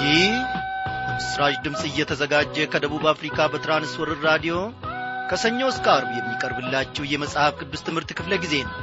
ይህ ምስራች ድምፅ እየተዘጋጀ ከደቡብ አፍሪካ በትራንስወርር ራዲዮ ከሰኞ እስከ አርብ የሚቀርብላችሁ የመጽሐፍ ቅዱስ ትምህርት ክፍለ ጊዜ ነው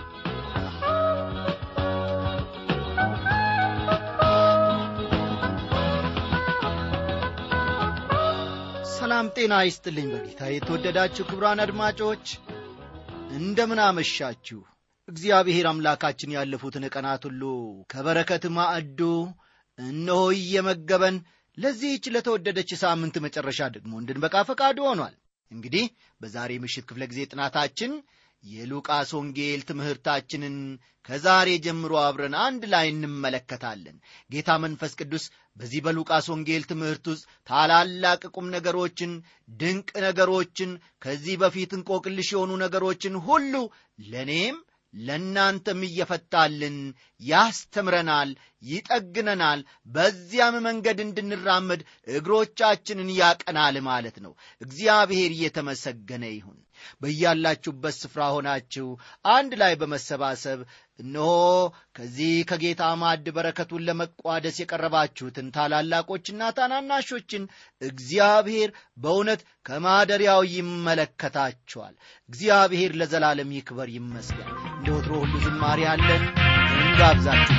ሰላም ጤና ይስጥልኝ በጌታ የተወደዳችሁ ክብራን አድማጮች እንደምን አመሻችሁ እግዚአብሔር አምላካችን ያለፉትን ቀናት ሁሉ ከበረከት ማዕዱ እነሆ እየመገበን ለዚህች ለተወደደች ሳምንት መጨረሻ ደግሞ እንድንበቃ ፈቃዱ ሆኗል እንግዲህ በዛሬ ምሽት ክፍለ ጊዜ ጥናታችን የሉቃስ ወንጌል ትምህርታችንን ከዛሬ ጀምሮ አብረን አንድ ላይ እንመለከታለን ጌታ መንፈስ ቅዱስ በዚህ በሉቃስ ወንጌል ትምህርት ውስጥ ታላላቅ ቁም ነገሮችን ድንቅ ነገሮችን ከዚህ በፊት እንቆቅልሽ የሆኑ ነገሮችን ሁሉ ለእኔም ለእናንተም እየፈታልን ያስተምረናል ይጠግነናል በዚያም መንገድ እንድንራመድ እግሮቻችንን ያቀናል ማለት ነው እግዚአብሔር እየተመሰገነ ይሁን በያላችሁበት ስፍራ ሆናችሁ አንድ ላይ በመሰባሰብ እነሆ ከዚህ ከጌታ ማዕድ በረከቱን ለመቋደስ የቀረባችሁትን ታላላቆችና ታናናሾችን እግዚአብሔር በእውነት ከማደሪያው ይመለከታቸዋል እግዚአብሔር ለዘላለም ይክበር ይመስገን እንደ ወትሮ ሁሉ ዝማሪ አለን እንጋብዛችሁ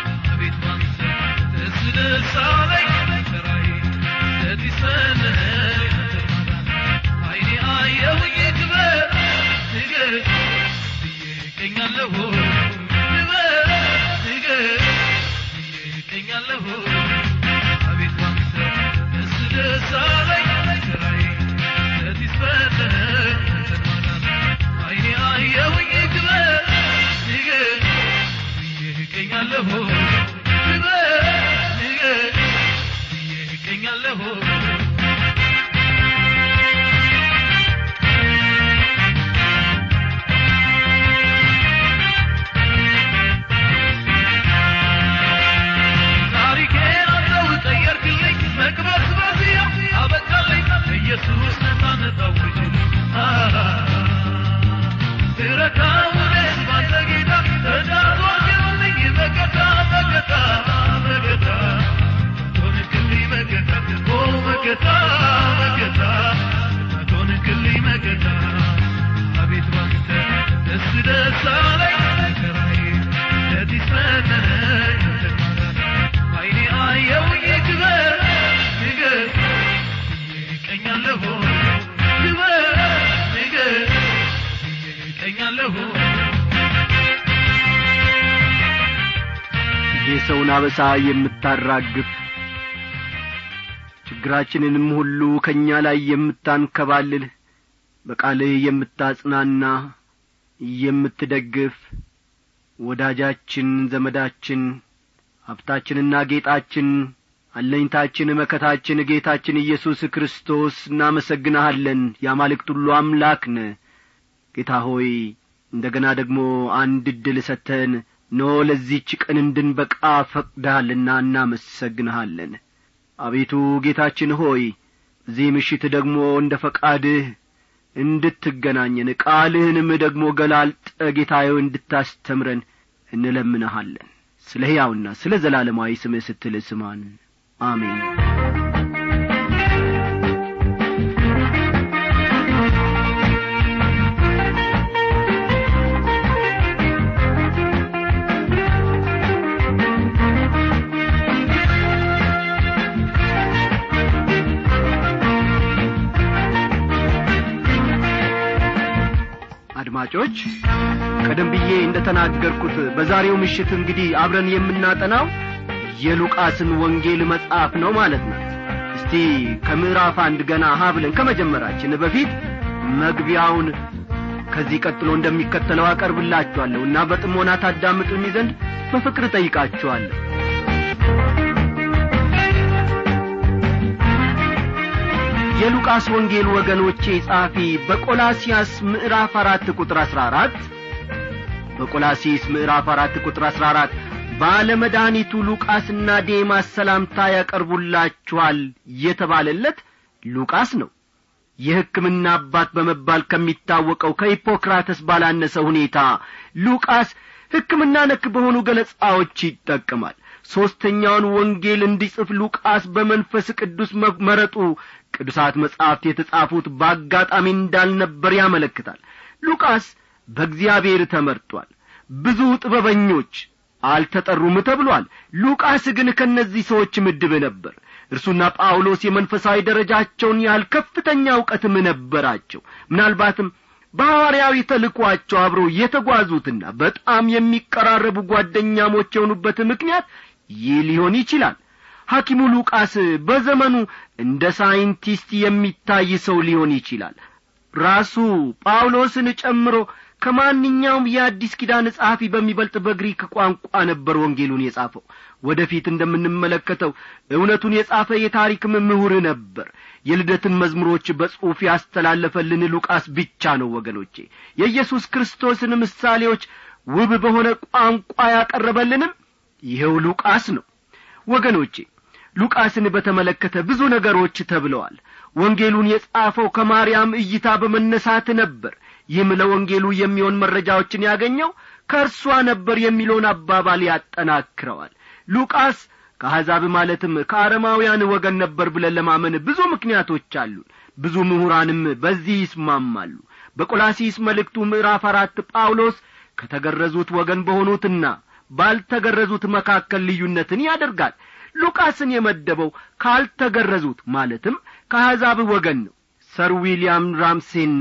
የሰውን አበሳ የምታራግፍ ችግራችንንም ሁሉ ከእኛ ላይ የምታንከባልል በቃልህ የምታጽናና የምትደግፍ ወዳጃችን ዘመዳችን ሀብታችንና ጌጣችን አለኝታችን መከታችን ጌታችን ኢየሱስ ክርስቶስ እናመሰግንሃለን የአማልክት ሁሉ አምላክ ነ ጌታ ሆይ እንደ ገና ደግሞ አንድ ዕድል ሰተን ኖ ለዚህች ቀን እንድንበቃ ፈቅደሃልና እናመሰግንሃለን አቤቱ ጌታችን ሆይ እዚህ ምሽት ደግሞ እንደ ፈቃድህ እንድትገናኘን ቃልህንም ደግሞ ገላልጠ ጌታዬ እንድታስተምረን እንለምንሃለን ስለ ሕያውና ስለ ዘላለማዊ ስምህ ስትል ስማን አሜን አድማጮች ቀደም ብዬ እንደ ተናገርኩት በዛሬው ምሽት እንግዲህ አብረን የምናጠናው የሉቃስን ወንጌል መጽሐፍ ነው ማለት ነው እስቲ ከምዕራፍ አንድ ገና ሀ ብለን ከመጀመራችን በፊት መግቢያውን ከዚህ ቀጥሎ እንደሚከተለው አቀርብላችኋለሁ እና በጥሞና ታዳምጡኝ ዘንድ በፍቅር ጠይቃችኋለሁ የሉቃስ ወንጌል ወገኖቼ ጻፊ በቆላሲያስ ምዕራፍ አራት ቁጥር አሥራ አራት በቆላሲስ ምዕራፍ አራት ቁጥር አሥራ አራት ባለመድኃኒቱ ሉቃስና ዴማስ ሰላምታ ያቀርቡላችኋል የተባለለት ሉቃስ ነው የሕክምና አባት በመባል ከሚታወቀው ከሂፖክራተስ ባላነሰ ሁኔታ ሉቃስ ሕክምና ነክ በሆኑ ገለጻዎች ይጠቀማል ሦስተኛውን ወንጌል እንዲጽፍ ሉቃስ በመንፈስ ቅዱስ መረጡ ቅዱሳት መጻሕፍት የተጻፉት በአጋጣሚ እንዳልነበር ያመለክታል ሉቃስ በእግዚአብሔር ተመርጧል ብዙ ጥበበኞች አልተጠሩም ተብሏል ሉቃስ ግን ከእነዚህ ሰዎች ምድብ ነበር እርሱና ጳውሎስ የመንፈሳዊ ደረጃቸውን ያህል ከፍተኛ እውቀትም ነበራቸው ምናልባትም በሐዋርያዊ ተልኳቸው አብረው የተጓዙትና በጣም የሚቀራረቡ ጓደኛሞች የሆኑበት ምክንያት ይህ ሊሆን ይችላል ሐኪሙ ሉቃስ በዘመኑ እንደ ሳይንቲስት የሚታይ ሰው ሊሆን ይችላል ራሱ ጳውሎስን ጨምሮ ከማንኛውም የአዲስ ኪዳን ጸሐፊ በሚበልጥ በግሪክ ቋንቋ ነበር ወንጌሉን የጻፈው ወደፊት እንደምንመለከተው እውነቱን የጻፈ የታሪክም ምሁር ነበር የልደትን መዝሙሮች በጽሑፍ ያስተላለፈልን ሉቃስ ብቻ ነው ወገኖቼ የኢየሱስ ክርስቶስን ምሳሌዎች ውብ በሆነ ቋንቋ ያቀረበልንም ይኸው ሉቃስ ነው ወገኖቼ ሉቃስን በተመለከተ ብዙ ነገሮች ተብለዋል ወንጌሉን የጻፈው ከማርያም እይታ በመነሳት ነበር ይህም ለወንጌሉ የሚሆን መረጃዎችን ያገኘው ከእርሷ ነበር የሚለውን አባባል ያጠናክረዋል ሉቃስ ከአሕዛብ ማለትም ከአረማውያን ወገን ነበር ብለን ለማመን ብዙ ምክንያቶች አሉን ብዙ ምሁራንም በዚህ ይስማማሉ በቆላሲስ መልእክቱ ምዕራፍ አራት ጳውሎስ ከተገረዙት ወገን በሆኑትና ባልተገረዙት መካከል ልዩነትን ያደርጋል ሉቃስን የመደበው ካልተገረዙት ማለትም ከአሕዛብ ወገን ነው ሰር ዊልያም ራምሴና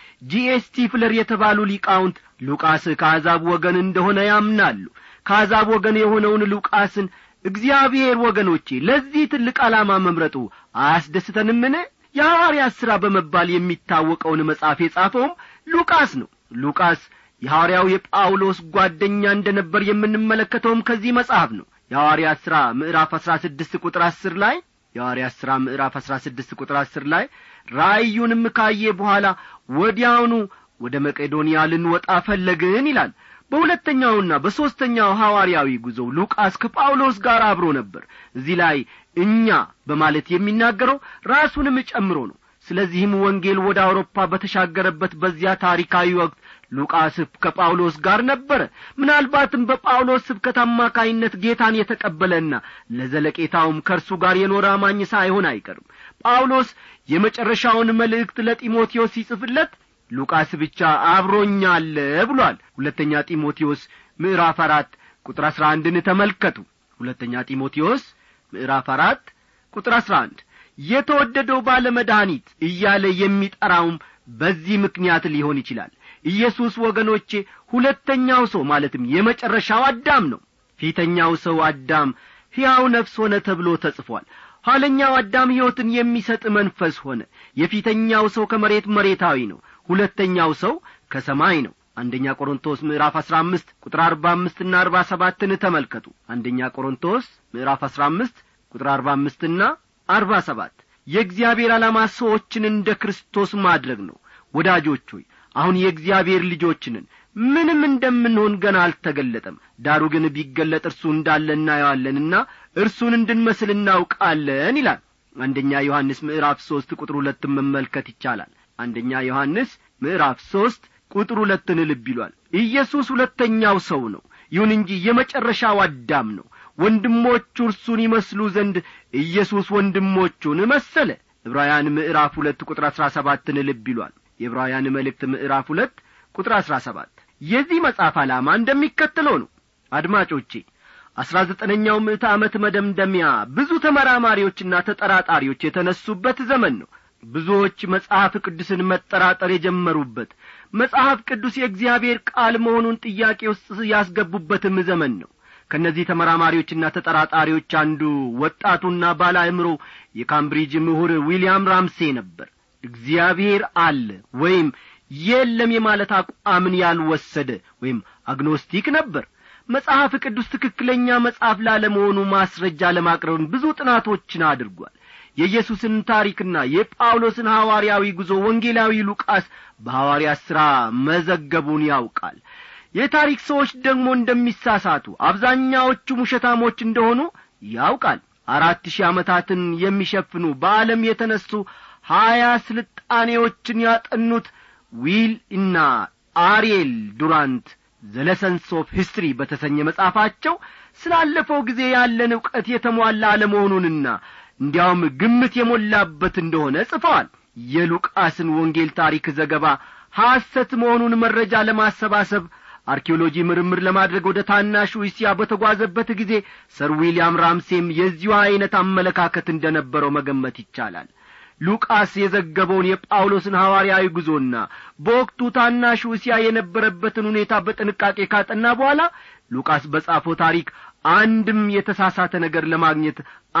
ጂኤስቲ ፍለር የተባሉ ሊቃውንት ሉቃስ ከአሕዛብ ወገን እንደሆነ ያምናሉ ከአሕዛብ ወገን የሆነውን ሉቃስን እግዚአብሔር ወገኖቼ ለዚህ ትልቅ ዓላማ መምረጡ አያስደስተንምን የሐዋርያት ሥራ በመባል የሚታወቀውን መጽሐፍ የጻፈውም ሉቃስ ነው ሉቃስ የሐዋርያው የጳውሎስ ጓደኛ እንደ ነበር የምንመለከተውም ከዚህ መጽሐፍ ነው የሐዋርያት ሥራ ምዕራፍ አሥራ ስድስት ቁጥር አስር ላይ የሐዋርያት ሥራ ምዕራፍ አሥራ ስድስት ቁጥር አስር ላይ ራእዩንም ካየ በኋላ ወዲያውኑ ወደ መቄዶንያ ልንወጣ ፈለግን ይላል በሁለተኛውና በሦስተኛው ሐዋርያዊ ጉዞ ሉቃስ ከጳውሎስ ጋር አብሮ ነበር እዚህ ላይ እኛ በማለት የሚናገረው ራሱንም ጨምሮ ነው ስለዚህም ወንጌል ወደ አውሮፓ በተሻገረበት በዚያ ታሪካዊ ወቅት ሉቃስ ከጳውሎስ ጋር ነበረ ምናልባትም በጳውሎስ ስብከት አማካይነት ጌታን የተቀበለና ለዘለቄታውም ከእርሱ ጋር የኖረ አማኝ ሳይሆን አይቀርም ጳውሎስ የመጨረሻውን መልእክት ለጢሞቴዎስ ሲጽፍለት ሉቃስ ብቻ አብሮኛለ ብሏል ሁለተኛ ጢሞቴዎስ ምዕራፍ አራት ቁጥር አሥራ አንድን ተመልከቱ ሁለተኛ ጢሞቴዎስ ምዕራፍ አራት ቁጥር አሥራ አንድ የተወደደው ባለመድኃኒት እያለ የሚጠራውም በዚህ ምክንያት ሊሆን ይችላል ኢየሱስ ወገኖቼ ሁለተኛው ሰው ማለትም የመጨረሻው አዳም ነው ፊተኛው ሰው አዳም ሕያው ነፍስ ሆነ ተብሎ ተጽፏል ኋለኛው አዳም ሕይወትን የሚሰጥ መንፈስ ሆነ የፊተኛው ሰው ከመሬት መሬታዊ ነው ሁለተኛው ሰው ከሰማይ ነው አንደኛ ቆሮንቶስ ምዕራፍ አሥራ አምስት ቁጥር አርባ አምስትና አርባ ሰባትን ተመልከቱ አንደኛ ቆሮንቶስ ምዕራፍ አሥራ አምስት ቁጥር አርባ አምስትና አርባ ሰባት የእግዚአብሔር ዓላማ ሰዎችን እንደ ክርስቶስ ማድረግ ነው ወዳጆች ሆይ አሁን የእግዚአብሔር ልጆችንን ምንም እንደምንሆን ገና አልተገለጠም ዳሩ ግን ቢገለጥ እርሱ እንዳለ እናየዋለንና እርሱን እንድንመስል እናውቃለን ይላል አንደኛ ዮሐንስ ምዕራፍ ሦስት ቁጥር ሁለትን መመልከት ይቻላል አንደኛ ዮሐንስ ምዕራፍ ሦስት ቁጥር ሁለትን ልብ ይሏል ኢየሱስ ሁለተኛው ሰው ነው ይሁን እንጂ የመጨረሻው አዳም ነው ወንድሞቹ እርሱን ይመስሉ ዘንድ ኢየሱስ ወንድሞቹን መሰለ ዕብራውያን ምዕራፍ ሁለት ቁጥር አሥራ ሰባትን ልብ ይሏል የዕብራውያን መልእክት ምዕራፍ ሁለት ቁጥር አሥራ ሰባት የዚህ መጽሐፍ ዓላማ እንደሚከተለው ነው አድማጮቼ አሥራ ዘጠነኛው ምዕተ ዓመት መደምደሚያ ብዙ ተመራማሪዎችና ተጠራጣሪዎች የተነሱበት ዘመን ነው ብዙዎች መጽሐፍ ቅዱስን መጠራጠር የጀመሩበት መጽሐፍ ቅዱስ የእግዚአብሔር ቃል መሆኑን ጥያቄ ውስጥ ያስገቡበትም ዘመን ነው ከእነዚህ ተመራማሪዎችና ተጠራጣሪዎች አንዱ ወጣቱና ባለ አእምሮ የካምብሪጅ ምሁር ዊልያም ራምሴ ነበር እግዚአብሔር አለ ወይም የለም የማለት አቋምን ያልወሰደ ወይም አግኖስቲክ ነበር መጽሐፍ ቅዱስ ትክክለኛ መጽሐፍ ላለመሆኑ ማስረጃ ለማቅረብን ብዙ ጥናቶችን አድርጓል የኢየሱስን ታሪክና የጳውሎስን ሐዋርያዊ ጉዞ ወንጌላዊ ሉቃስ በሐዋርያ ሥራ መዘገቡን ያውቃል የታሪክ ሰዎች ደግሞ እንደሚሳሳቱ አብዛኛዎቹ ውሸታሞች እንደሆኑ ያውቃል አራት ሺህ ዓመታትን የሚሸፍኑ በዓለም የተነሱ ሀያ ስልጣኔዎችን ያጠኑት ዊል እና አሪኤል ዱራንት ዘለሰንስ ኦፍ ሂስትሪ በተሰኘ መጽሐፋቸው ስላለፈው ጊዜ ያለን ዕውቀት የተሟላ አለመሆኑንና እንዲያውም ግምት የሞላበት እንደሆነ ጽፈዋል የሉቃስን ወንጌል ታሪክ ዘገባ ሐሰት መሆኑን መረጃ ለማሰባሰብ አርኪኦሎጂ ምርምር ለማድረግ ወደ ታናሹ እስያ በተጓዘበት ጊዜ ሰር ዊልያም ራምሴም የዚሁ ዐይነት አመለካከት እንደ ነበረው መገመት ይቻላል ሉቃስ የዘገበውን የጳውሎስን ሐዋርያዊ ጉዞና በወቅቱ ታናሹ እስያ የነበረበትን ሁኔታ በጥንቃቄ ካጠና በኋላ ሉቃስ በጻፈው ታሪክ አንድም የተሳሳተ ነገር ለማግኘት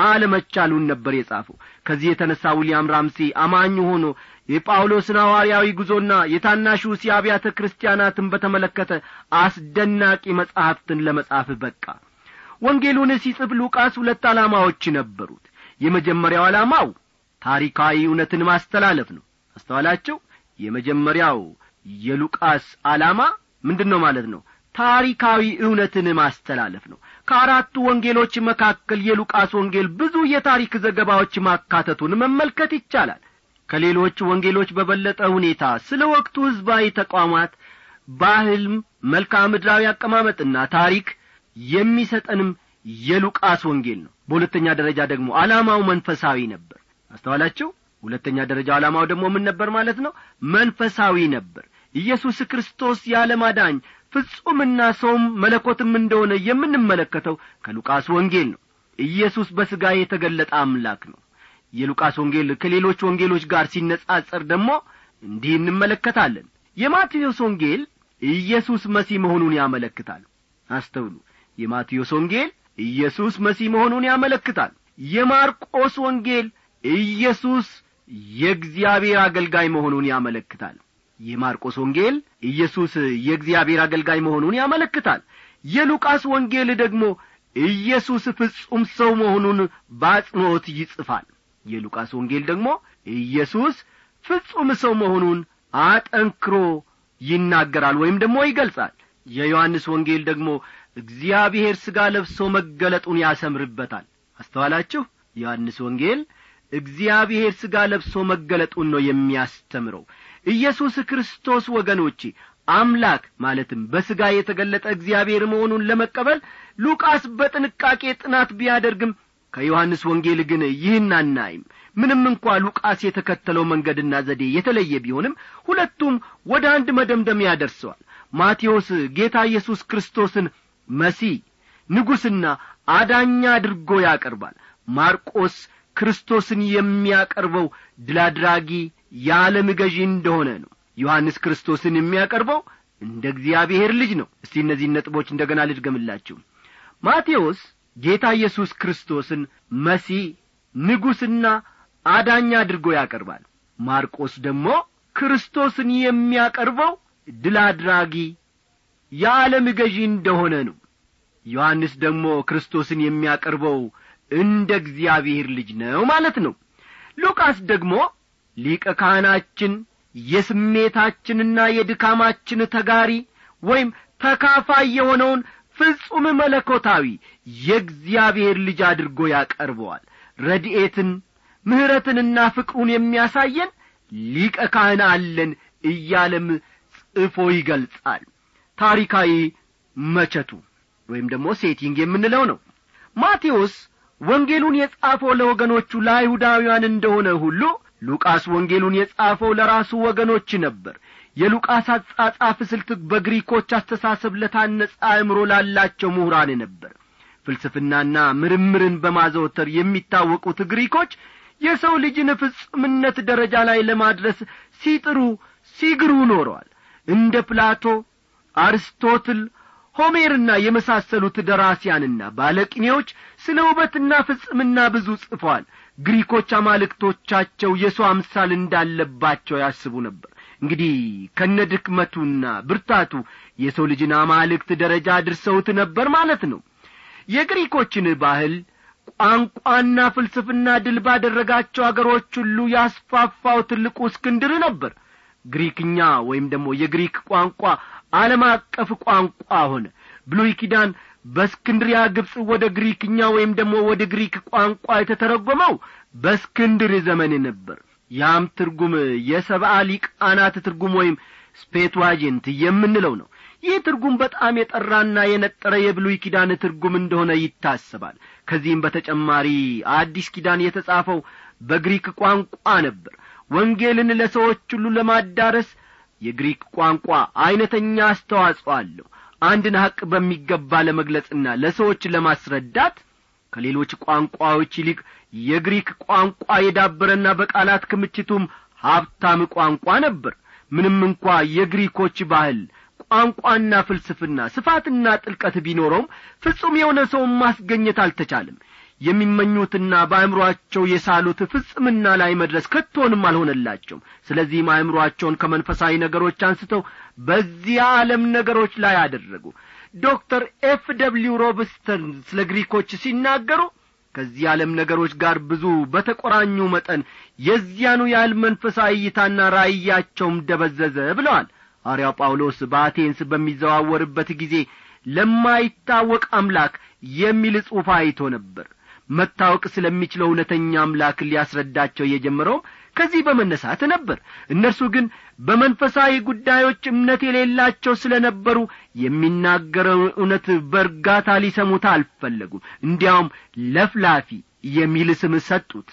አለመቻሉን ነበር የጻፈው ከዚህ የተነሣ ዊልያም ራምሴ አማኝ ሆኖ የጳውሎስን ሐዋርያዊ ጉዞና የታናሹ እስያ አብያተ ክርስቲያናትን በተመለከተ አስደናቂ መጻሕፍትን ለመጻፍ በቃ ወንጌሉን ሲጽፍ ሉቃስ ሁለት ዓላማዎች ነበሩት የመጀመሪያው ዓላማው ታሪካዊ እውነትን ማስተላለፍ ነው አስተዋላቸው የመጀመሪያው የሉቃስ ዓላማ ምንድን ነው ማለት ነው ታሪካዊ እውነትን ማስተላለፍ ነው ከአራቱ ወንጌሎች መካከል የሉቃስ ወንጌል ብዙ የታሪክ ዘገባዎች ማካተቱን መመልከት ይቻላል ከሌሎች ወንጌሎች በበለጠ ሁኔታ ስለ ወቅቱ ሕዝባዊ ተቋማት ባህልም መልክዓ ምድራዊ አቀማመጥና ታሪክ የሚሰጠንም የሉቃስ ወንጌል ነው በሁለተኛ ደረጃ ደግሞ ዓላማው መንፈሳዊ ነበር አስተዋላችሁ ሁለተኛ ደረጃ ዓላማው ደግሞ ምን ነበር ማለት ነው መንፈሳዊ ነበር ኢየሱስ ክርስቶስ ያለማዳኝ ፍጹምና ሰውም መለኮትም እንደሆነ የምንመለከተው ከሉቃስ ወንጌል ነው ኢየሱስ በሥጋ የተገለጠ አምላክ ነው የሉቃስ ወንጌል ከሌሎች ወንጌሎች ጋር ሲነጻጸር ደግሞ እንዲህ እንመለከታለን የማቴዎስ ወንጌል ኢየሱስ መሲህ መሆኑን ያመለክታል አስተውሉ የማቴዎስ ወንጌል ኢየሱስ መሲህ መሆኑን ያመለክታል የማርቆስ ወንጌል ኢየሱስ የእግዚአብሔር አገልጋይ መሆኑን ያመለክታል የማርቆስ ወንጌል ኢየሱስ የእግዚአብሔር አገልጋይ መሆኑን ያመለክታል የሉቃስ ወንጌል ደግሞ ኢየሱስ ፍጹም ሰው መሆኑን በአጽንዖት ይጽፋል የሉቃስ ወንጌል ደግሞ ኢየሱስ ፍጹም ሰው መሆኑን አጠንክሮ ይናገራል ወይም ደግሞ ይገልጻል የዮሐንስ ወንጌል ደግሞ እግዚአብሔር ሥጋ ለብሶ መገለጡን ያሰምርበታል አስተዋላችሁ ዮሐንስ ወንጌል እግዚአብሔር ሥጋ ለብሶ መገለጡን ነው የሚያስተምረው ኢየሱስ ክርስቶስ ወገኖቼ አምላክ ማለትም በሥጋ የተገለጠ እግዚአብሔር መሆኑን ለመቀበል ሉቃስ በጥንቃቄ ጥናት ቢያደርግም ከዮሐንስ ወንጌል ግን ይህን አናይም ምንም እንኳ ሉቃስ የተከተለው መንገድና ዘዴ የተለየ ቢሆንም ሁለቱም ወደ አንድ መደምደሚያ ደርሰዋል ማቴዎስ ጌታ ኢየሱስ ክርስቶስን መሲህ ንጉሥና አዳኛ አድርጎ ያቀርባል ማርቆስ ክርስቶስን የሚያቀርበው ድል አድራጊ የዓለም ገዢ እንደሆነ ነው ዮሐንስ ክርስቶስን የሚያቀርበው እንደ እግዚአብሔር ልጅ ነው እስቲ እነዚህን ነጥቦች እንደ ገና ልድገምላችሁ ማቴዎስ ጌታ ኢየሱስ ክርስቶስን መሲህ ንጉሥና አዳኛ አድርጎ ያቀርባል ማርቆስ ደግሞ ክርስቶስን የሚያቀርበው ድል አድራጊ የዓለም ገዢ እንደሆነ ነው ዮሐንስ ደግሞ ክርስቶስን የሚያቀርበው እንደ እግዚአብሔር ልጅ ነው ማለት ነው ሉቃስ ደግሞ ሊቀ ካህናችን የስሜታችንና የድካማችን ተጋሪ ወይም ተካፋይ የሆነውን ፍጹም መለኮታዊ የእግዚአብሔር ልጅ አድርጎ ያቀርበዋል ረድኤትን ምሕረትንና ፍቅሩን የሚያሳየን ሊቀ ካህን አለን እያለም ጽፎ ይገልጻል ታሪካዊ መቸቱ ወይም ደግሞ ሴቲንግ የምንለው ነው ማቴዎስ ወንጌሉን የጻፈው ለወገኖቹ ለአይሁዳውያን እንደሆነ ሁሉ ሉቃስ ወንጌሉን የጻፈው ለራሱ ወገኖች ነበር የሉቃስ አጻጻፍ ስልት በግሪኮች አስተሳሰብ ለታነጸ አእምሮ ላላቸው ምሁራን ነበር ፍልስፍናና ምርምርን በማዘወተር የሚታወቁት ግሪኮች የሰው ልጅን ፍጹምነት ደረጃ ላይ ለማድረስ ሲጥሩ ሲግሩ ኖረዋል እንደ ፕላቶ አርስቶትል ሆሜርና የመሳሰሉት ደራሲያንና ባለቅኔዎች ስለ ውበትና ፍጽምና ብዙ ጽፈዋል ግሪኮች አማልክቶቻቸው የሰው አምሳል እንዳለባቸው ያስቡ ነበር እንግዲህ ከነ ድክመቱና ብርታቱ የሰው ልጅን አማልክት ደረጃ አድርሰውት ነበር ማለት ነው የግሪኮችን ባህል ቋንቋና ፍልስፍና ድል ባደረጋቸው አገሮች ሁሉ ያስፋፋው ትልቁ እስክንድር ነበር ግሪክኛ ወይም ደግሞ የግሪክ ቋንቋ ዓለም አቀፍ ቋንቋ ሆነ ብሉይ ኪዳን በእስክንድሪያ ግብፅ ወደ ግሪክኛ ወይም ደግሞ ወደ ግሪክ ቋንቋ የተተረጎመው በእስክንድር ዘመን ነበር ያም ትርጉም የሰብአ ሊቃናት ትርጉም ወይም ስፔትዋጀንት የምንለው ነው ይህ ትርጉም በጣም የጠራና የነጠረ የብሉይ ኪዳን ትርጉም እንደሆነ ይታሰባል ከዚህም በተጨማሪ አዲስ ኪዳን የተጻፈው በግሪክ ቋንቋ ነበር ወንጌልን ለሰዎች ሁሉ ለማዳረስ የግሪክ ቋንቋ ዐይነተኛ አስተዋጽኦ አለው አንድን ሐቅ በሚገባ ለመግለጽና ለሰዎች ለማስረዳት ከሌሎች ቋንቋዎች ይልቅ የግሪክ ቋንቋ የዳበረና በቃላት ክምችቱም ሀብታም ቋንቋ ነበር ምንም እንኳ የግሪኮች ባህል ቋንቋና ፍልስፍና ስፋትና ጥልቀት ቢኖረውም ፍጹም የሆነ ሰውን ማስገኘት አልተቻለም የሚመኙትና በአእምሮአቸው የሳሉት ፍጽምና ላይ መድረስ ከቶንም አልሆነላቸውም ስለዚህም አእምሮአቸውን ከመንፈሳዊ ነገሮች አንስተው በዚህ ዓለም ነገሮች ላይ አደረጉ ዶክተር ኤፍ ደብሊው ሮብስተን ስለ ግሪኮች ሲናገሩ ከዚህ ዓለም ነገሮች ጋር ብዙ በተቆራኙ መጠን የዚያኑ ያህል መንፈሳዊ እይታና ራእያቸውም ደበዘዘ ብለዋል ሐዋርያው ጳውሎስ በአቴንስ በሚዘዋወርበት ጊዜ ለማይታወቅ አምላክ የሚል ጽሑፍ አይቶ ነበር መታወቅ ስለሚችለው እውነተኛ አምላክ ሊያስረዳቸው የጀመረውም ከዚህ በመነሳት ነበር እነርሱ ግን በመንፈሳዊ ጉዳዮች እምነት የሌላቸው ስለ ነበሩ የሚናገረው እውነት በእርጋታ ሊሰሙት አልፈለጉም እንዲያውም ለፍላፊ የሚል ስም ሰጡት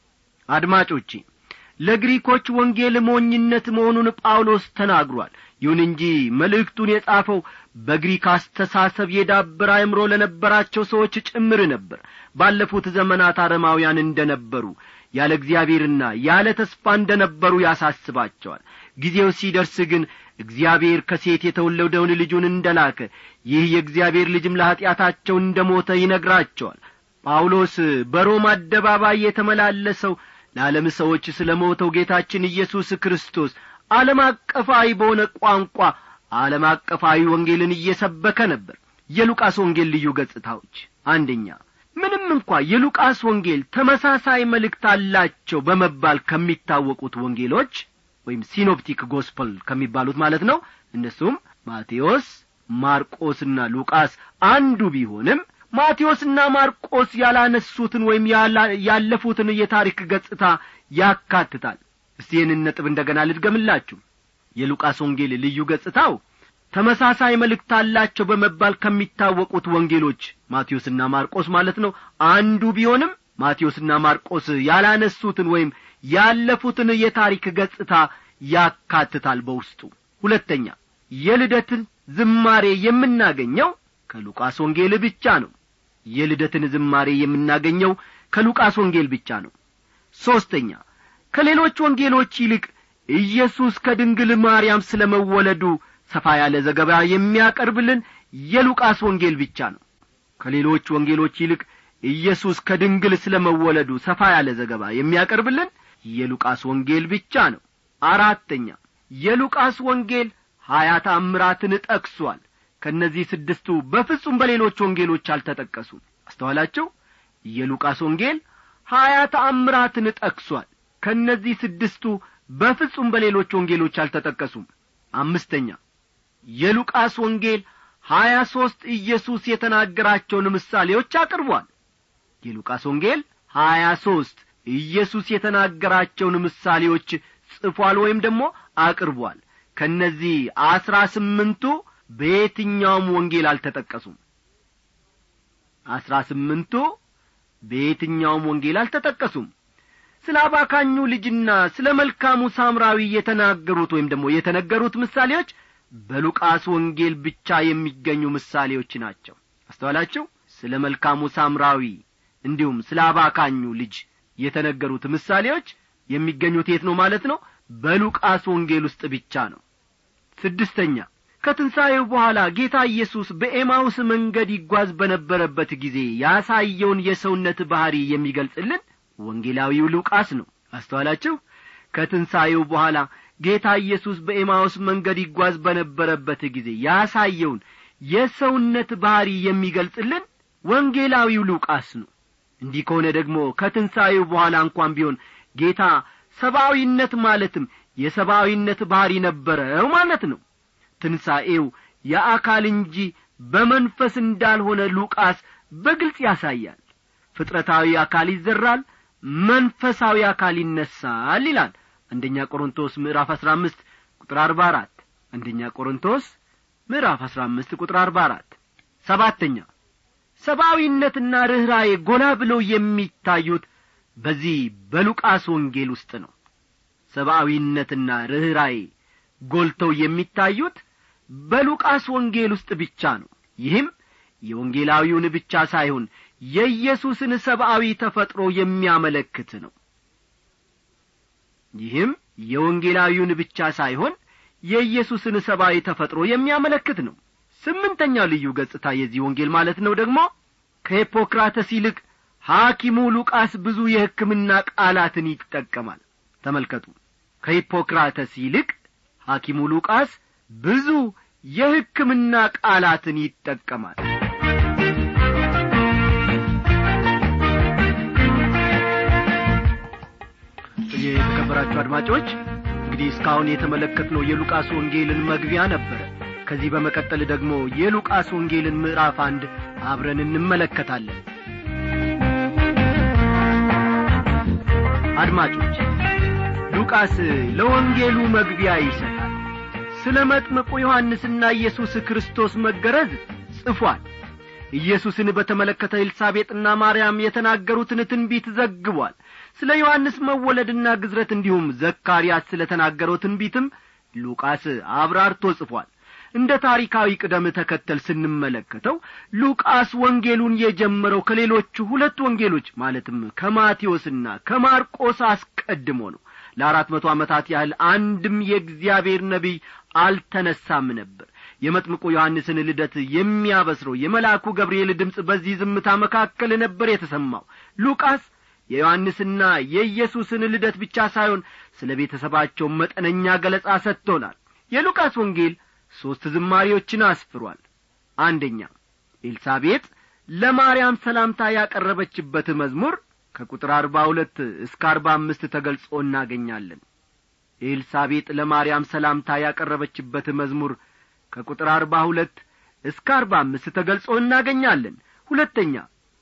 አድማጮቼ ለግሪኮች ወንጌል ሞኝነት መሆኑን ጳውሎስ ተናግሯል ይሁን እንጂ መልእክቱን የጻፈው በግሪክ አስተሳሰብ የዳበረ አእምሮ ለነበራቸው ሰዎች ጭምር ነበር ባለፉት ዘመናት አረማውያን እንደ ነበሩ ያለ እግዚአብሔርና ያለ ተስፋ እንደ ነበሩ ያሳስባቸዋል ጊዜው ሲደርስ ግን እግዚአብሔር ከሴት የተወለደውን ልጁን እንደ ላከ ይህ የእግዚአብሔር ልጅም ለኀጢአታቸው እንደ ሞተ ይነግራቸዋል ጳውሎስ በሮም አደባባይ የተመላለሰው ለዓለም ሰዎች ስለ ሞተው ጌታችን ኢየሱስ ክርስቶስ ዓለም አቀፋዊ በሆነ ቋንቋ ዓለም አቀፋዊ ወንጌልን እየሰበከ ነበር የሉቃስ ወንጌል ልዩ ገጽታዎች አንደኛ ምንም እንኳ የሉቃስ ወንጌል ተመሳሳይ መልእክት አላቸው በመባል ከሚታወቁት ወንጌሎች ወይም ሲኖፕቲክ ጎስፐል ከሚባሉት ማለት ነው እነሱም ማቴዎስ ማርቆስና ሉቃስ አንዱ ቢሆንም ማቴዎስና ማርቆስ ያላነሱትን ወይም ያለፉትን የታሪክ ገጽታ ያካትታል እስቲ ይህንን ነጥብ እንደ ገና ልድገምላችሁ የሉቃስ ወንጌል ልዩ ገጽታው ተመሳሳይ መልእክት አላቸው በመባል ከሚታወቁት ወንጌሎች ማቴዎስና ማርቆስ ማለት ነው አንዱ ቢሆንም ማቴዎስና ማርቆስ ያላነሱትን ወይም ያለፉትን የታሪክ ገጽታ ያካትታል በውስጡ ሁለተኛ የልደትን ዝማሬ የምናገኘው ከሉቃስ ወንጌል ብቻ ነው የልደትን ዝማሬ የምናገኘው ከሉቃስ ወንጌል ብቻ ነው ሦስተኛ ከሌሎች ወንጌሎች ይልቅ ኢየሱስ ከድንግል ማርያም ስለ መወለዱ ሰፋ ያለ ዘገባ የሚያቀርብልን የሉቃስ ወንጌል ብቻ ነው ከሌሎች ወንጌሎች ይልቅ ኢየሱስ ከድንግል ስለ መወለዱ ሰፋ ያለ ዘገባ የሚያቀርብልን የሉቃስ ወንጌል ብቻ ነው አራተኛ የሉቃስ ወንጌል ሀያ ታምራትን ጠቅሷል ከእነዚህ ስድስቱ በፍጹም በሌሎች ወንጌሎች አልተጠቀሱም አስተዋላችሁ የሉቃስ ወንጌል ሀያ ተአምራትን ጠቅሷል ከእነዚህ ስድስቱ በፍጹም በሌሎች ወንጌሎች አልተጠቀሱም አምስተኛ የሉቃስ ወንጌል ሀያ ሦስት ኢየሱስ የተናገራቸውን ምሳሌዎች አቅርቧል የሉቃስ ወንጌል ሀያ ሦስት ኢየሱስ የተናገራቸውን ምሳሌዎች ጽፏል ወይም ደግሞ አቅርቧል ከእነዚህ አስራ ስምንቱ በየትኛውም ወንጌል አልተጠቀሱም አስራ ስምንቱ በየትኛውም ወንጌል አልተጠቀሱም ስለ አባካኙ ልጅና ስለ መልካሙ ሳምራዊ የተናገሩት ወይም ደግሞ የተነገሩት ምሳሌዎች በሉቃስ ወንጌል ብቻ የሚገኙ ምሳሌዎች ናቸው አስተዋላችሁ ስለ መልካሙ ሳምራዊ እንዲሁም ስለ አባካኙ ልጅ የተነገሩት ምሳሌዎች የሚገኙት የት ነው ማለት ነው በሉቃስ ወንጌል ውስጥ ብቻ ነው ስድስተኛ ከትንሣኤው በኋላ ጌታ ኢየሱስ በኤማውስ መንገድ ይጓዝ በነበረበት ጊዜ ያሳየውን የሰውነት ባሕሪ የሚገልጽልን ወንጌላዊው ሉቃስ ነው አስተዋላችሁ ከትንሣኤው በኋላ ጌታ ኢየሱስ በኤማውስ መንገድ ይጓዝ በነበረበት ጊዜ ያሳየውን የሰውነት ባሕሪ የሚገልጽልን ወንጌላዊው ሉቃስ ነው እንዲህ ከሆነ ደግሞ ከትንሣኤው በኋላ እንኳን ቢሆን ጌታ ሰብአዊነት ማለትም የሰብአዊነት ባሕሪ ነበረው ማለት ነው ትንሣኤው የአካል እንጂ በመንፈስ እንዳልሆነ ሉቃስ በግልጽ ያሳያል ፍጥረታዊ አካል ይዘራል መንፈሳዊ አካል ይነሳል ይላል አንደኛ ቆሮንቶስ ምዕራፍ አሥራ አምስት ቁጥር አርባ አራት አንደኛ ቆሮንቶስ ምዕራፍ አሥራ አምስት ቁጥር አርባ አራት ሰባተኛ ሰብአዊነትና ርኅራዬ ጎላ ብለው የሚታዩት በዚህ በሉቃስ ወንጌል ውስጥ ነው ሰብአዊነትና ርኅራዬ ጎልተው የሚታዩት በሉቃስ ወንጌል ውስጥ ብቻ ነው ይህም የወንጌላዊውን ብቻ ሳይሆን የኢየሱስን ሰብአዊ ተፈጥሮ የሚያመለክት ነው ይህም የወንጌላዊውን ብቻ ሳይሆን የኢየሱስን ሰብአዊ ተፈጥሮ የሚያመለክት ነው ስምንተኛው ልዩ ገጽታ የዚህ ወንጌል ማለት ነው ደግሞ ከሂፖክራተስ ይልቅ ሐኪሙ ሉቃስ ብዙ የሕክምና ቃላትን ይጠቀማል ተመልከቱ ከሂፖክራተስ ይልቅ ሐኪሙ ሉቃስ ብዙ የሕክምና ቃላትን ይጠቀማል የተከበራችሁ አድማጮች እንግዲህ እስካሁን የተመለከትነው የሉቃስ ወንጌልን መግቢያ ነበረ ከዚህ በመቀጠል ደግሞ የሉቃስ ወንጌልን ምዕራፍ አንድ አብረን እንመለከታለን አድማጮች ሉቃስ ለወንጌሉ መግቢያ ይሰጣል ስለ መጥምቁ ዮሐንስና ኢየሱስ ክርስቶስ መገረዝ ጽፏል ኢየሱስን በተመለከተ ኤልሳቤጥና ማርያም የተናገሩትን ትንቢት ዘግቧል ስለ ዮሐንስ መወለድና ግዝረት እንዲሁም ዘካርያስ ስለ ተናገረው ትንቢትም ሉቃስ አብራርቶ ጽፏል እንደ ታሪካዊ ቅደም ተከተል ስንመለከተው ሉቃስ ወንጌሉን የጀመረው ከሌሎቹ ሁለት ወንጌሎች ማለትም ከማቴዎስና ከማርቆስ አስቀድሞ ነው ለአራት መቶ ዓመታት ያህል አንድም የእግዚአብሔር ነቢይ አልተነሳም ነበር የመጥምቁ ዮሐንስን ልደት የሚያበስረው የመልአኩ ገብርኤል ድምፅ በዚህ ዝምታ መካከል ነበር የተሰማው ሉቃስ የዮሐንስና የኢየሱስን ልደት ብቻ ሳይሆን ስለ ቤተሰባቸው መጠነኛ ገለጻ ሰጥቶናል የሉቃስ ወንጌል ሦስት ዝማሪዎችን አስፍሯል አንደኛ ኤልሳቤጥ ለማርያም ሰላምታ ያቀረበችበት መዝሙር ከቁጥር አርባ ሁለት እስከ አርባ አምስት ተገልጾ እናገኛለን ኤልሳቤጥ ለማርያም ሰላምታ ያቀረበችበት መዝሙር ከቁጥር አርባ ሁለት እስከ አርባ አምስት ተገልጾ እናገኛለን ሁለተኛ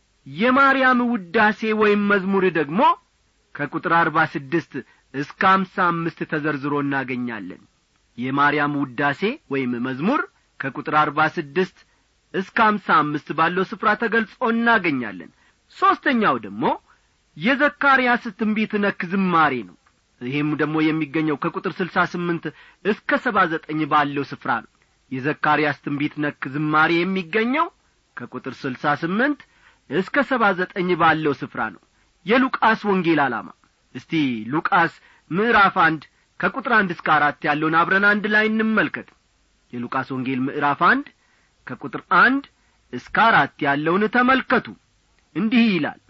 የማርያም ውዳሴ ወይም መዝሙር ደግሞ ከቁጥር አርባ ስድስት እስከ አምሳ አምስት ተዘርዝሮ እናገኛለን የማርያም ውዳሴ ወይም መዝሙር ከቁጥር አርባ ስድስት እስከ አምሳ አምስት ባለው ስፍራ ተገልጾ እናገኛለን ሦስተኛው ደግሞ የዘካርያስ ትንቢት ነክ ዝማሬ ነው ይህም ደግሞ የሚገኘው ከቁጥር ስልሳ ስምንት እስከ ሰባ ዘጠኝ ባለው ስፍራ ነው የዘካርያስ ትንቢት ነክ ዝማሬ የሚገኘው ከቁጥር ስልሳ ስምንት እስከ ሰባ ዘጠኝ ባለው ስፍራ ነው የሉቃስ ወንጌል ዓላማ እስቲ ሉቃስ ምዕራፍ አንድ ከቁጥር አንድ እስከ አራት ያለውን አብረን አንድ ላይ እንመልከት የሉቃስ ወንጌል ምዕራፍ አንድ ከቁጥር አንድ እስከ አራት ያለውን ተመልከቱ እንዲህ ይላል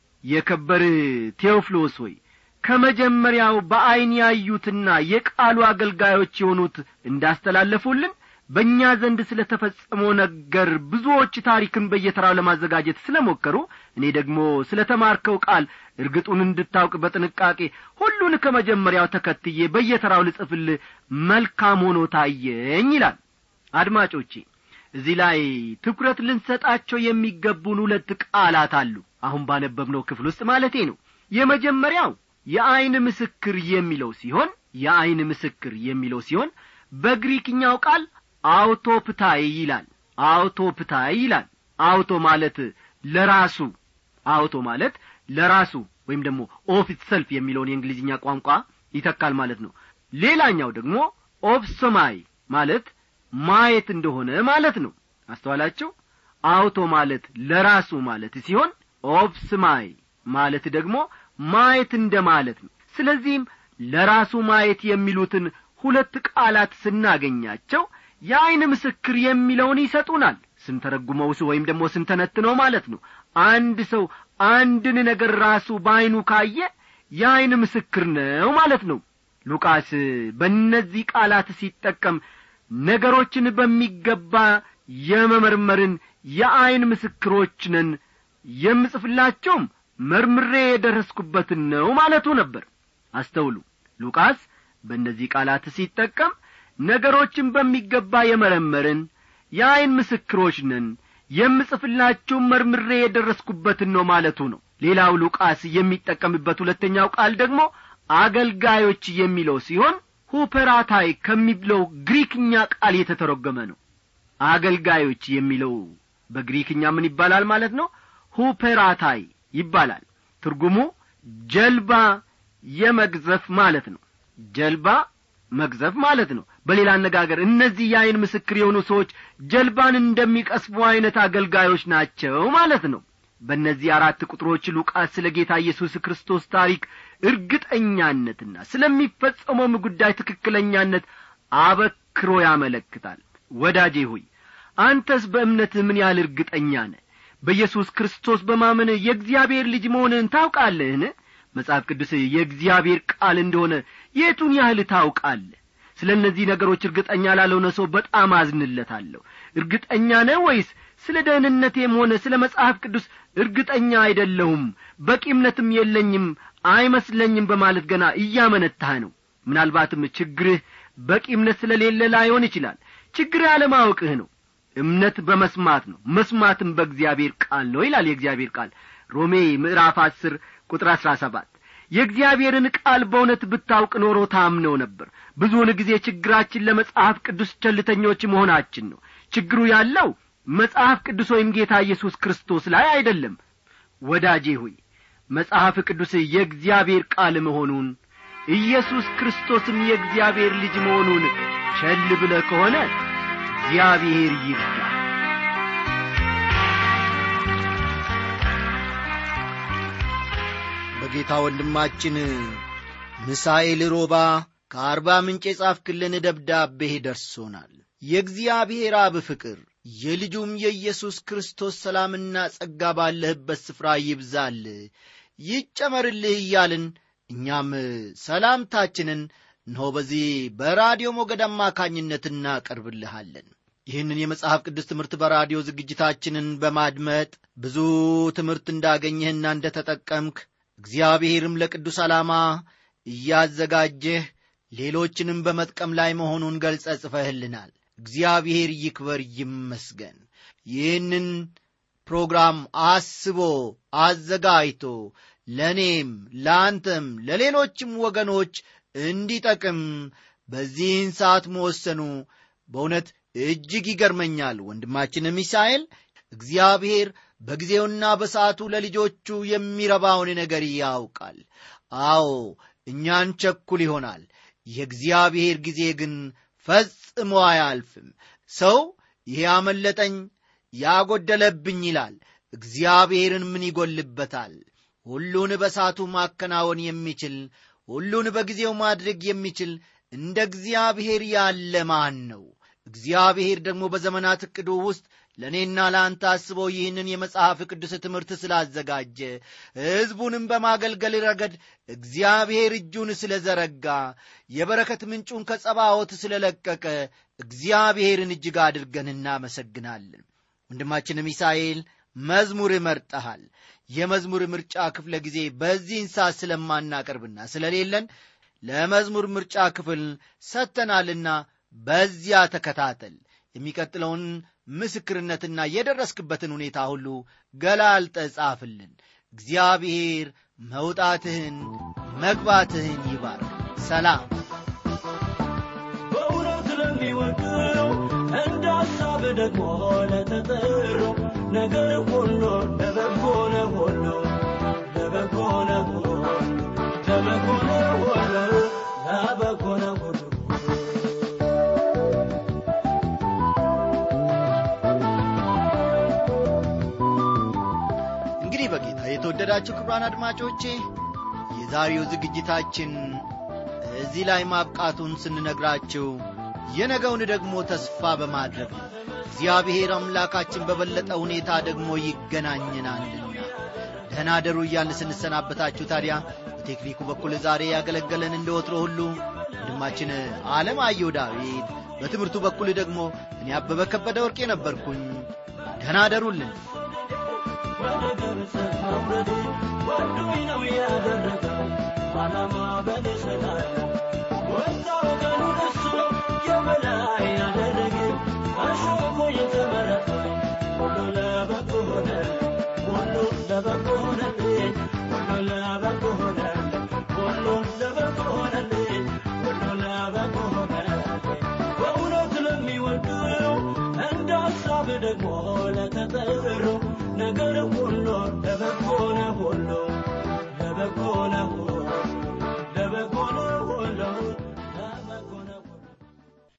የከበርህ ቴዎፍሎስ ሆይ ከመጀመሪያው በዐይን ያዩትና የቃሉ አገልጋዮች የሆኑት እንዳስተላለፉልን በእኛ ዘንድ ስለ ተፈጸመው ነገር ብዙዎች ታሪክን በየተራው ለማዘጋጀት ስለ ሞከሩ እኔ ደግሞ ስለ ተማርከው ቃል እርግጡን እንድታውቅ በጥንቃቄ ሁሉን ከመጀመሪያው ተከትዬ በየተራው ልጽፍልህ መልካም ሆኖ ታየኝ ይላል አድማጮቼ እዚህ ላይ ትኩረት ልንሰጣቸው የሚገቡን ሁለት ቃላት አሉ አሁን ባነበብነው ክፍል ውስጥ ማለቴ ነው የመጀመሪያው የዐይን ምስክር የሚለው ሲሆን የዐይን ምስክር የሚለው ሲሆን በግሪክኛው ቃል አውቶፕታይ ይላል አውቶፕታይ ይላል አውቶ ማለት ለራሱ አውቶ ማለት ለራሱ ወይም ደግሞ ኦፊስ ሰልፍ የሚለውን የእንግሊዝኛ ቋንቋ ይተካል ማለት ነው ሌላኛው ደግሞ ኦብሶማይ ማለት ማየት እንደሆነ ማለት ነው አስተዋላቸው አውቶ ማለት ለራሱ ማለት ሲሆን ኦብስማይ ማለት ደግሞ ማየት እንደ ማለት ነው ስለዚህም ለራሱ ማየት የሚሉትን ሁለት ቃላት ስናገኛቸው የዐይን ምስክር የሚለውን ይሰጡናል ስንተረጉመውስ ወይም ደግሞ ስንተነትነው ማለት ነው አንድ ሰው አንድን ነገር ራሱ በዐይኑ ካየ የዐይን ምስክር ነው ማለት ነው ሉቃስ በእነዚህ ቃላት ሲጠቀም ነገሮችን በሚገባ የመመርመርን የዐይን ምስክሮች ነን የምጽፍላቸውም መርምሬ የደረስኩበትን ነው ማለቱ ነበር አስተውሉ ሉቃስ በእነዚህ ቃላት ሲጠቀም ነገሮችን በሚገባ የመረመርን የዐይን ምስክሮች ነን የምጽፍላችሁም መርምሬ የደረስኩበትን ነው ማለቱ ነው ሌላው ሉቃስ የሚጠቀምበት ሁለተኛው ቃል ደግሞ አገልጋዮች የሚለው ሲሆን ሁፐራታይ ከሚለው ግሪክኛ ቃል የተተረጎመ ነው አገልጋዮች የሚለው በግሪክኛ ምን ይባላል ማለት ነው ሁፔራታይ ይባላል ትርጉሙ ጀልባ የመግዘፍ ማለት ነው ጀልባ መግዘፍ ማለት ነው በሌላ አነጋገር እነዚህ የአይን ምስክር የሆኑ ሰዎች ጀልባን እንደሚቀስቡ አይነት አገልጋዮች ናቸው ማለት ነው በእነዚህ አራት ቁጥሮች ሉቃስ ስለ ጌታ ኢየሱስ ክርስቶስ ታሪክ እርግጠኛነትና ስለሚፈጸመውም ጉዳይ ትክክለኛነት አበክሮ ያመለክታል ወዳጄ ሆይ አንተስ በእምነትህ ምን ያህል እርግጠኛ ነህ በኢየሱስ ክርስቶስ በማመን የእግዚአብሔር ልጅ መሆንህን ታውቃለህን መጽሐፍ ቅዱስ የእግዚአብሔር ቃል እንደሆነ የቱን ያህል ታውቃለህ ስለ እነዚህ ነገሮች እርግጠኛ ላልሆነ ሰው በጣም አዝንለታለሁ እርግጠኛ ነህ ወይስ ስለ ደህንነቴም ሆነ ስለ መጽሐፍ ቅዱስ እርግጠኛ አይደለሁም በቂ እምነትም የለኝም አይመስለኝም በማለት ገና እያመነታህ ነው ምናልባትም ችግርህ በቂ እምነት ስለሌለ ላይሆን ይችላል ችግርህ አለማወቅህ ነው እምነት በመስማት ነው መስማትም በእግዚአብሔር ቃል ነው ይላል የእግዚአብሔር ቃል ሮሜ ምዕራፍ አስር ቁጥር አሥራ ሰባት የእግዚአብሔርን ቃል በእውነት ብታውቅ ኖሮ ታምነው ነበር ብዙውን ጊዜ ችግራችን ለመጽሐፍ ቅዱስ ቸልተኞች መሆናችን ነው ችግሩ ያለው መጽሐፍ ቅዱስ ወይም ጌታ ኢየሱስ ክርስቶስ ላይ አይደለም ወዳጄ ሆይ መጽሐፍ ቅዱስ የእግዚአብሔር ቃል መሆኑን ኢየሱስ ክርስቶስም የእግዚአብሔር ልጅ መሆኑን ቸል ብለ ከሆነ እግዚአብሔር ይርዳ በጌታ ወንድማችን ምሳኤል ሮባ ከአርባ ምንጭ የጻፍክልን ደብዳቤ ደርሶናል የእግዚአብሔር አብ ፍቅር የልጁም የኢየሱስ ክርስቶስ ሰላምና ጸጋ ባለህበት ስፍራ ይብዛል ይጨመርልህ እያልን እኛም ሰላምታችንን እነሆ በዚህ በራዲዮ ሞገድ አማካኝነት እናቀርብልሃለን ይህንን የመጽሐፍ ቅዱስ ትምህርት በራዲዮ ዝግጅታችንን በማድመጥ ብዙ ትምህርት እንዳገኘህና እንደ ተጠቀምክ እግዚአብሔርም ለቅዱስ ዓላማ እያዘጋጀህ ሌሎችንም በመጥቀም ላይ መሆኑን ገልጸ ጽፈህልናል እግዚአብሔር ይክበር ይመስገን ይህንን ፕሮግራም አስቦ አዘጋጅቶ ለእኔም ለአንተም ለሌሎችም ወገኖች እንዲጠቅም በዚህን ሰዓት መወሰኑ በእውነት እጅግ ይገርመኛል ወንድማችን ሚሳኤል እግዚአብሔር በጊዜውና በሰዓቱ ለልጆቹ የሚረባውን ነገር ያውቃል አዎ እኛን ቸኩል ይሆናል የእግዚአብሔር ጊዜ ግን ፈጽሞ አያልፍም ሰው ይሄ አመለጠኝ ያጎደለብኝ ይላል እግዚአብሔርን ምን ይጎልበታል ሁሉን በሳቱ ማከናወን የሚችል ሁሉን በጊዜው ማድረግ የሚችል እንደ እግዚአብሔር ያለ ማን ነው እግዚአብሔር ደግሞ በዘመናት ዕቅዱ ውስጥ ለእኔና ለአንተ አስበው ይህንን የመጽሐፍ ቅዱስ ትምህርት ስላዘጋጀ ሕዝቡንም በማገልገል ረገድ እግዚአብሔር እጁን ስለ ዘረጋ የበረከት ምንጩን ከጸባዖት ስለ ለቀቀ እግዚአብሔርን እጅግ አድርገን እናመሰግናለን ወንድማችን ሚሳኤል መዝሙር መርጠሃል የመዝሙር ምርጫ ክፍለ ጊዜ በዚህን ሰዓት ስለማናቀርብና ስለሌለን ለመዝሙር ምርጫ ክፍል ሰጥተናልና በዚያ ተከታተል የሚቀጥለውን ምስክርነትና የደረስክበትን ሁኔታ ሁሉ ገላልጠ ጻፍልን እግዚአብሔር መውጣትህን መግባትህን ይባርክ ሰላም በእውነት ለሚወደው እንደ ሐሳብ ደግሞ ለተጠሩ ነገር ሁሉ ለበጎ ነው ሁሉ ለበጎ ነው ሁሉ ለበጎ ነው ሁሉ ለበጎ ነው ሁሉ እንግዲህ በጌታ የተወደዳችሁ ክብራን አድማጮቼ የዛሬው ዝግጅታችን እዚህ ላይ ማብቃቱን ስንነግራችሁ የነገውን ደግሞ ተስፋ በማድረግ ነው እግዚአብሔር አምላካችን በበለጠ ሁኔታ ደግሞ ይገናኘናልና ደህና ደሩ እያልን ስንሰናበታችሁ ታዲያ በቴክኒኩ በኩል ዛሬ ያገለገለን እንደ ወትሮ ሁሉ ወንድማችን አለማየሁ ዳዊት በትምህርቱ በኩል ደግሞ እኔ አበበ ከበደ ወርቄ ነበርኩኝ ደህና ደሩልን ወደ ግብፅ መውረዱ ወዶኝ ነው ያደረገው ዓላማ በልሰላል ወጣ ወገኑን እሱ የበላይ ያደረገ አሾፎ የተመረጠኝ ሁሉ ለበጎ ሆነ ሁሉ ለበጎ ሆነልኝ ሁሉ ለበጎ ሆነልኝ ሁሉ ለበጎ ሆነልኝ ሁሉ ለበጎ ሆነልኝ በእውነት ለሚወደው እንደ ደግሞ ለተጠሩ ነገር